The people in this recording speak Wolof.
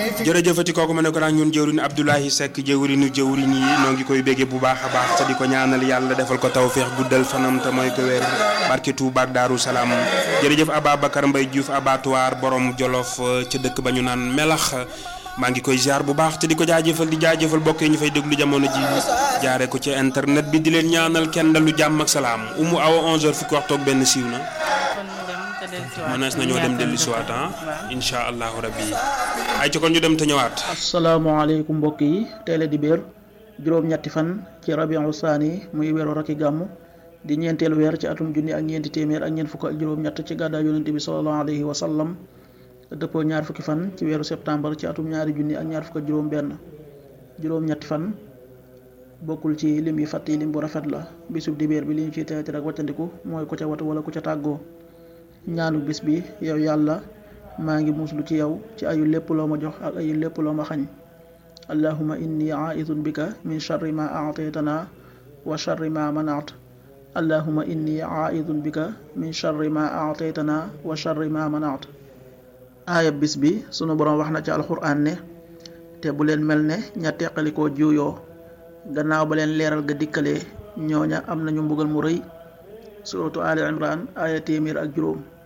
jërëjëfati kooku ma ne ko nag ñun jëwriñ Abdoulaye Seck jëwriñu jëwriñ yi noo ngi koy béggee bu baax a baax te di ko ñaanal yàlla defal ko tawféex guddal fanam te mooy ko wér barke Touba ak Daaru Salaam jërëjëf Ababacar Mbaye Diouf abattoir borom Jolof ca dëkk ba ñu naan melax maa ngi koy ziar bu baax te di ko jaajëfal di jaajëfal bokk yi ñu fay déglu jamono ji jaare ko ci internet bi di leen ñaanal kenn dalu jàmm ak salaam umu awa 11h fukki waxtu ak benn siiw na mënees nañoo dem dellu si waat ah incha allahu rabbi ay ci kon ñu dem te ñëwaat. asalaamaaleykum mbokk yi tey la di béer juróom-ñetti fan ci rabiul saani muy weeru rakki gàmm di ñeenteelu weer ci atum junni ak ñeenti téeméer ak ñeent fukk ak juróom-ñett ci gàddaa yonente bi sallallahu alayhi wa sallam dëppoo ñaar fukki fan ci weeru septembre ci atum ñaari junni ak ñaar fukk ak juróom-benn juróom-ñetti fan bokkul ci lim yi fàtt yi lim bu rafet la bisub dibéer bi li ñu ciy teeti rek wàccandiku mooy ku ca watu wala ku ca tàggoo ñaanu bis bi yow yàlla maa ngi muslu ci yow ci ayu lépp loo ma jox ak ayu lépp loo ma xañ allahuma inni aidun bika min charri ma aataytana wa charri ma manaat allahuma inni aidun bika min charri ma aataytana wa charri ma manaat aaya bis bi sunu boroom wax na ci alxuraan ne te bu leen mel ne ña teqalikoo juuyoo gannaaw ba leen leeral ga dikkalee ñooña am nañu mbugal mu rëy suratu ali imran aaya téeméer ak juróom